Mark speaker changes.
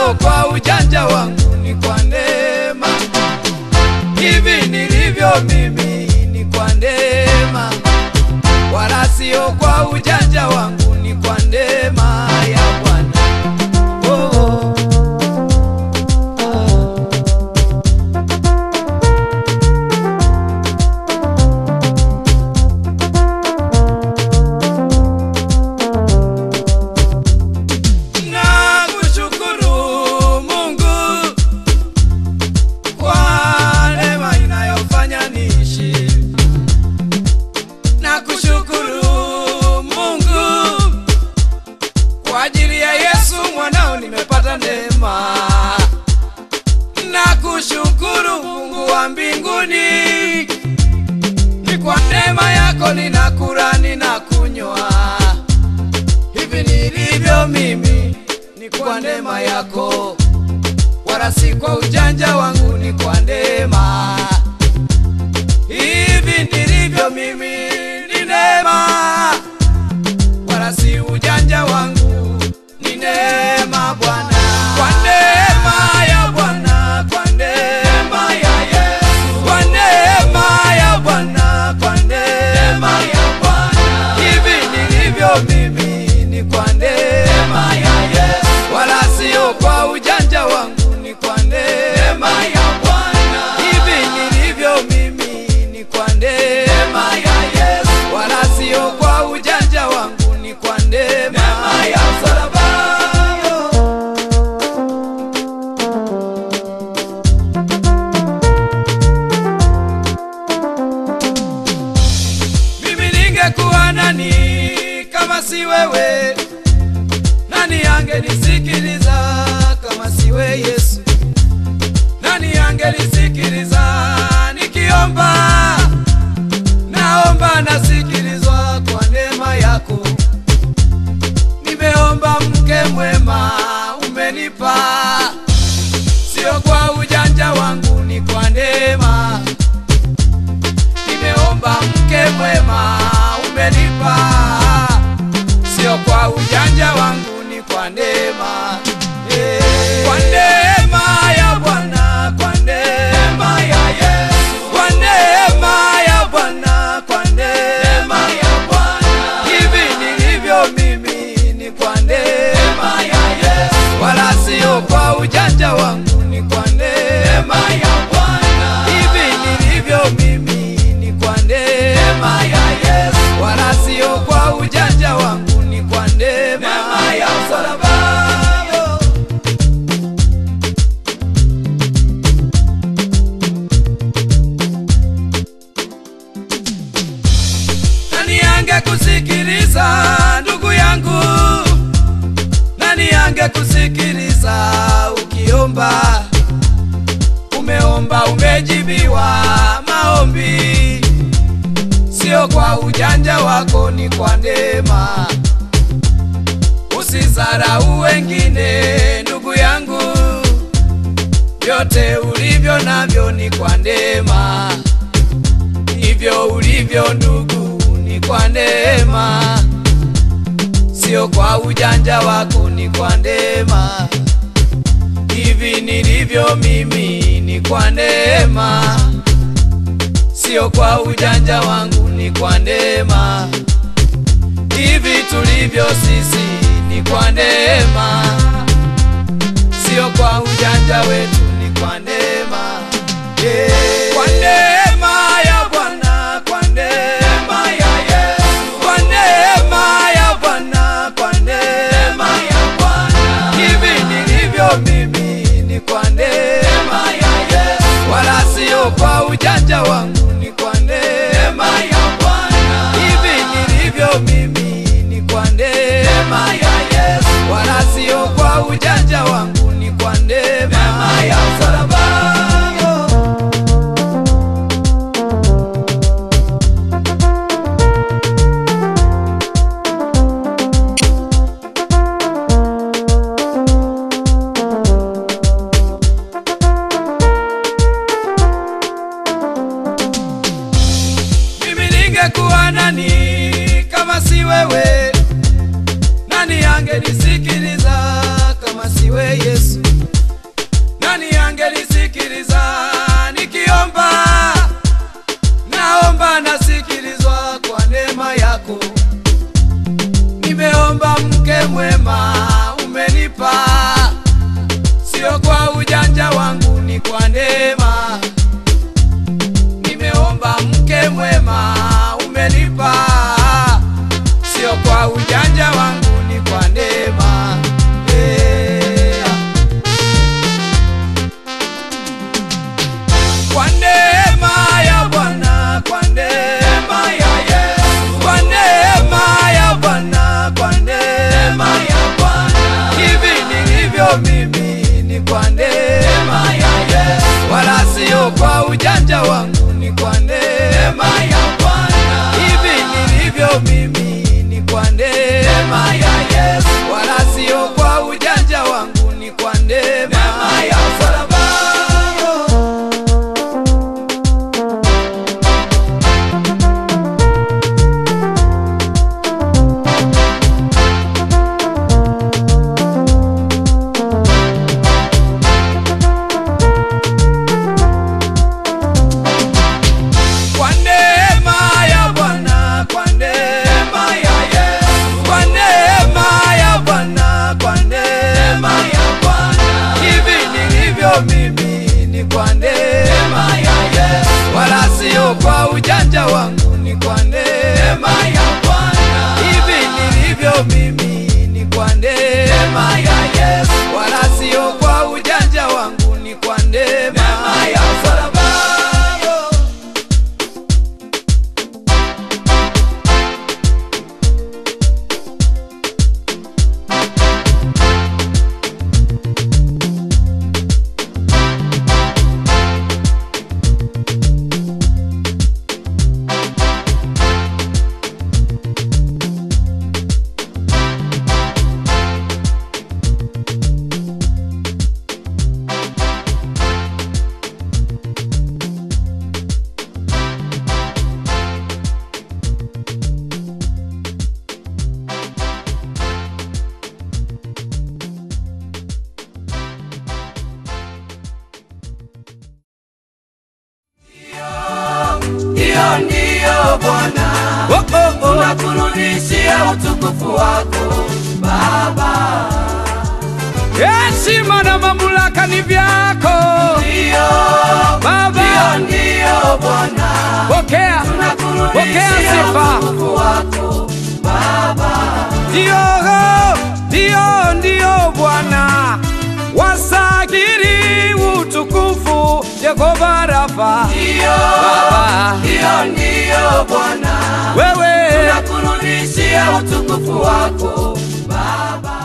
Speaker 1: sio kwa ujanja wangu, ni kwa neema. Hivi nilivyo mimi ni kwa neema, wala sio kwa ujanja wangu, ni kwa neema ya Bwana. Oh, oh. Na kushukuru Mungu kwa neema inayofanya niishi. Na kushukuru Mungu kwa ajili ya Yesu mwanao nimepata neema. Na kushukuru Mungu wa mbinguni, ni kwa neema yako ninakula ninakunywa hivi nilivyo mimi ni kwa neema yako, wala si kwa ujanja wangu, ni kwa neema. Hivi nilivyo mimi ni neema, wala si ujanja wangu, ni neema Bwana, kwa neema ya Bwana, kwa neema ya Yesu, kwa neema ya Bwana, kwa neema ya Bwana. Hivi nilivyo mimi ni kwa neema ya Yesu, wala sio kwa ujanja wangu, ni kwa neema ya Bwana. Hivi nilivyo mimi ni kwa neema ya Yesu, wala sio kwa ujanja wangu, ni kwa neema ya msalaba. Mimi ningekuwa nani kama si wewe? Nani angenisikiliza kama siwe Yesu? Nani angenisikiliza nikiomba? Naomba nasikilizwa kwa neema yako. Nimeomba mke mwema umenipa, sio kwa ujanja wangu, ni kwa neema nimeomba mke mwema umenipa, sio kwa ujanja wangu, ni kwa neema Eh, kwa neema ya Bwana, kwa neema ya Yesu, kwa neema ya Bwana, kwa neema ya Bwana. Hivi nilivyo mimi ni kwa neema ya Yesu, wala sio kwa ujanja wangu, ni kwa neema ya Bwana. Hivi nilivyo mimi ni kwa neema ya Yesu, wala sio kwa ujanja wangu, ni kwa neema ya msalaba. Nani angekusikiliza ndugu yangu? Nani angekusikiliza ukiomba? Umeomba umejibiwa maombi, sio kwa ujanja wako, ni kwa neema. Usizarau wengine ndugu yangu, vyote ulivyo navyo ni kwa neema hivyo ulivyo ndugu, ni kwa neema, sio kwa ujanja wako, ni kwa neema. Hivi nilivyo mimi ni kwa neema, sio kwa ujanja wangu, ni kwa neema. Hivi tulivyo sisi ni kwa neema, sio kwa ujanja wetu, ni kwa neema. Yeah. Kwa neema ya Bwana, kwa neema ya Yesu, kwa neema ya Bwana, kwa neema ya Bwana. Hivi nilivyo mimi ni kwa neema ya Yesu, wala sio kwa ujanja wangu, ni kwa neema ya Bwana. Hivi nilivyo mimi ni kwa neema ya Yesu, wala sio kwa ujanja wangu, ni kwa neema ya msalaba. Mimi ningekuwa nani kama si wewe? Nani angenisikiliza kama siwe Yesu? neema ya Yesu, wala sio kwa ujanja wangu, ni kwa neema ya msalaba. Kwa neema ya Bwana, kwa neema ya Yesu, kwa neema ya Bwana, kwa neema ya Bwana, hivi nilivyo mimi ni kwa neema ya Yesu, wala sio kwa ujanja wangu, ni kwa neema ya Bwana, hivi nilivyo mimi ni kwa neema ya Yesu, wala sio kwa ujanja wangu, ni kwa neema ya msalaba. Hiyo ndiyo Bwana,
Speaker 2: Oh, oh, oh.
Speaker 1: tunakurudishia utukufu wako Baba.
Speaker 2: Heshima na mamlaka ni vyako
Speaker 1: Ndiyo,
Speaker 2: Baba,
Speaker 1: hiyo ndiyo Bwana,
Speaker 2: pokea, pokea
Speaker 1: tunakurudishia
Speaker 2: sifa.
Speaker 1: utukufu wako Baba.
Speaker 2: Ndio, ndio, ndio Bwana, wasagiri utukufu Yehova Rafa,
Speaker 1: Ndiyo,
Speaker 2: Baba,
Speaker 1: hiyo ndiyo Bwana,
Speaker 2: wewe
Speaker 1: tunakurudishia utukufu wako Baba.